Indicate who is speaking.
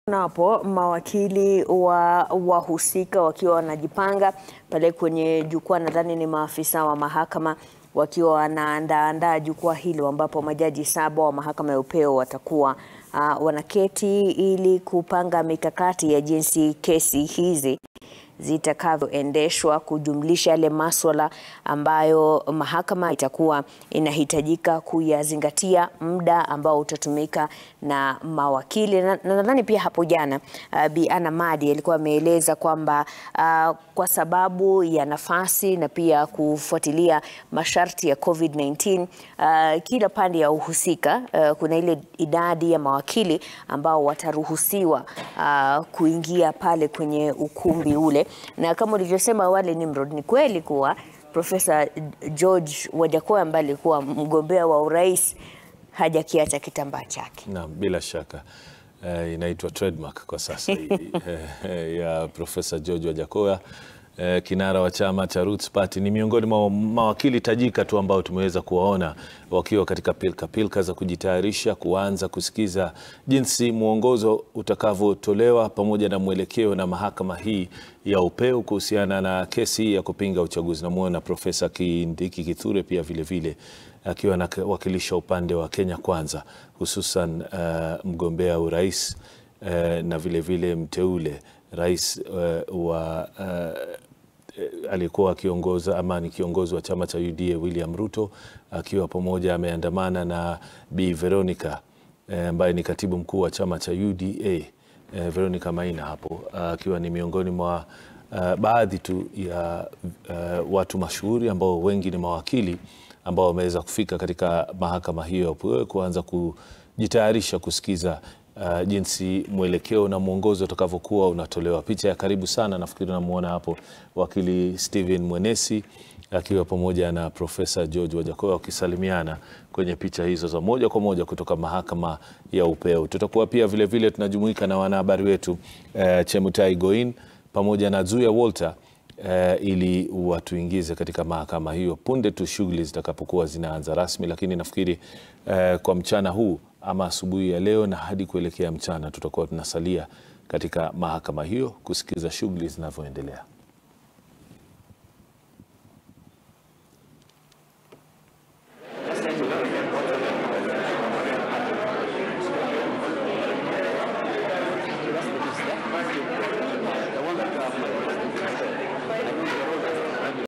Speaker 1: Napo mawakili wa wahusika wakiwa wanajipanga pale kwenye jukwaa, nadhani ni maafisa wa mahakama wakiwa wanaandaandaa jukwaa hilo, ambapo majaji saba wa mahakama ya upeo watakuwa uh, wanaketi ili kupanga mikakati ya jinsi kesi hizi zitakavyoendeshwa kujumlisha yale maswala ambayo mahakama itakuwa inahitajika kuyazingatia, muda ambao utatumika na mawakili. Na nadhani pia hapo jana uh, Bi Anna Madi alikuwa ameeleza kwamba uh, kwa sababu ya nafasi na pia kufuatilia masharti ya COVID-19 uh, kila pande ya uhusika uh, kuna ile idadi ya mawakili ambao wataruhusiwa uh, kuingia pale kwenye ukumbi ule na kama ulivyosema awali Nimrod, ni kweli kuwa Profesa George Wajackoya ambaye alikuwa mgombea wa urais hajakiacha kitambaa chake.
Speaker 2: Naam, bila shaka uh, inaitwa trademark kwa sasa hii uh, ya Profesa George Wajackoya uh, kinara wa chama cha Roots Party. Ni miongoni mwa mawakili tajika tu ambao tumeweza kuwaona wakiwa katika pilka pilka za kujitayarisha kuanza kusikiza jinsi mwongozo utakavyotolewa pamoja na mwelekeo na mahakama hii ya upeo kuhusiana na kesi ya kupinga uchaguzi. Namwona Profesa Kindiki Kithure pia vilevile akiwa anawakilisha upande wa Kenya Kwanza, hususan uh, mgombea urais uh, na vilevile vile mteule rais uh, wa uh, aliyekuwa akiongoza ama ni kiongozi wa chama cha UDA William Ruto akiwa pamoja ameandamana na Bi Veronica ambaye uh, ni katibu mkuu wa chama cha UDA uh, Veronica Maina hapo akiwa uh, ni miongoni mwa uh, baadhi tu ya uh, watu mashuhuri ambao wengi ni mawakili ambao wameweza kufika katika mahakama hiyo kuanza kujitayarisha kusikiza uh, jinsi mwelekeo na mwongozo utakavyokuwa unatolewa. Picha ya karibu sana nafikiri namwona hapo wakili Stephen Mwenesi akiwa pamoja na Profesa George Wajackoya wakisalimiana kwenye picha hizo za moja kwa moja kutoka mahakama ya upeo. Tutakuwa pia vilevile vile tunajumuika na wanahabari wetu uh, Chemutai Goin pamoja na Zuya Walter Uh, ili watuingize katika mahakama hiyo punde tu shughuli zitakapokuwa zinaanza rasmi, lakini nafikiri uh, kwa mchana huu ama asubuhi ya leo na hadi kuelekea mchana tutakuwa tunasalia katika mahakama hiyo kusikiza shughuli zinavyoendelea.